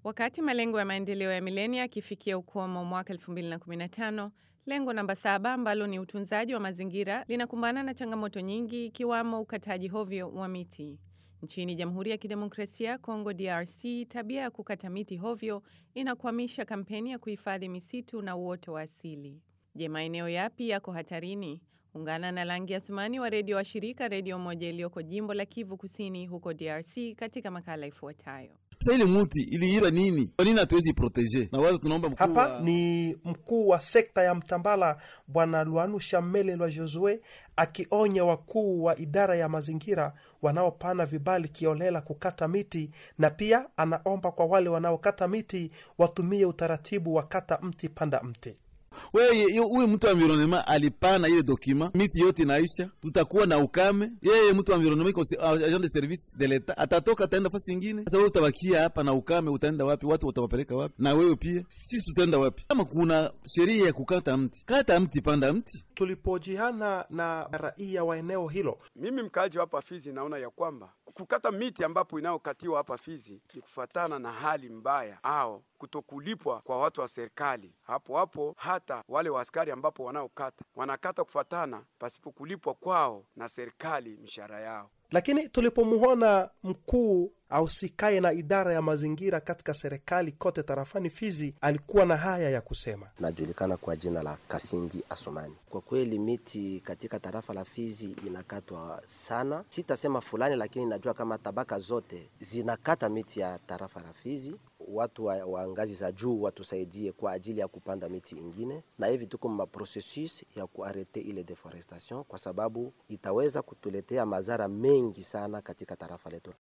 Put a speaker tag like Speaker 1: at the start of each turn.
Speaker 1: Wakati malengo ya maendeleo ya milenia yakifikia ukomo mwaka 2015, lengo namba saba ambalo ni utunzaji wa mazingira linakumbana na changamoto nyingi ikiwamo ukataji hovyo wa miti. Nchini Jamhuri ya Kidemokrasia ya Kongo DRC, tabia ya kukata miti hovyo inakwamisha kampeni ya kuhifadhi misitu na uoto wa asili. Je, maeneo yapi yako hatarini? Ungana na Langi Asumani wa redio wa shirika redio moja iliyoko jimbo la Kivu Kusini huko DRC katika makala ifuatayo.
Speaker 2: Sasa ile muti iliiba nini? Kwa nini hatuwezi protege? Na waza tunaomba mkuu
Speaker 3: Hapa
Speaker 2: wa-
Speaker 3: ni mkuu wa sekta ya Mtambala Bwana Lwanusha Mele Lwa Josue akionya wakuu wa idara ya mazingira wanaopana vibali kiolela kukata miti, na pia anaomba kwa wale wanaokata miti watumie utaratibu wa kata mti panda mti.
Speaker 2: Wewe huyu mtu wa environnement alipana ile dokima, miti yote inaisha, tutakuwa na ukame. Yeye mtu wa environnement iko se- agent de service de l'etat, atatoka ataenda fasi ingine. Sasa wewe utabakia hapa na ukame, utaenda wapi? Watu watawapeleka wapi? Na wewe pia, sisi tutaenda wapi? Kama kuna sheria ya kukata mti, kata mti, panda mti.
Speaker 3: Tulipojiana na raia wa eneo hilo,
Speaker 4: Mimi mkaaji wa hapa Fizi naona ya kwamba kukata miti ambapo inayokatiwa hapa Fizi ni kufatana na hali mbaya au kutokulipwa kwa watu wa serikali. Hapo hapo hata wale wa askari ambapo wanaokata wanakata kufatana pasipo kulipwa kwao na serikali mishahara yao.
Speaker 3: lakini tulipomuona mkuu ausikaye na idara ya mazingira katika serikali kote tarafani Fizi, alikuwa na haya ya kusema.
Speaker 5: najulikana kwa jina la Kasindi Asumani. Kwa kweli miti katika tarafa la Fizi inakatwa sana, sitasema fulani, lakini najua kama tabaka zote zinakata miti ya tarafa la Fizi. Watu wa, wa ngazi za juu watusaidie kwa ajili ya kupanda miti ingine, na hivi tuko ma processus ya kuarete ile deforestation, kwa sababu itaweza kutuletea madhara mengi sana katika tarafa letu.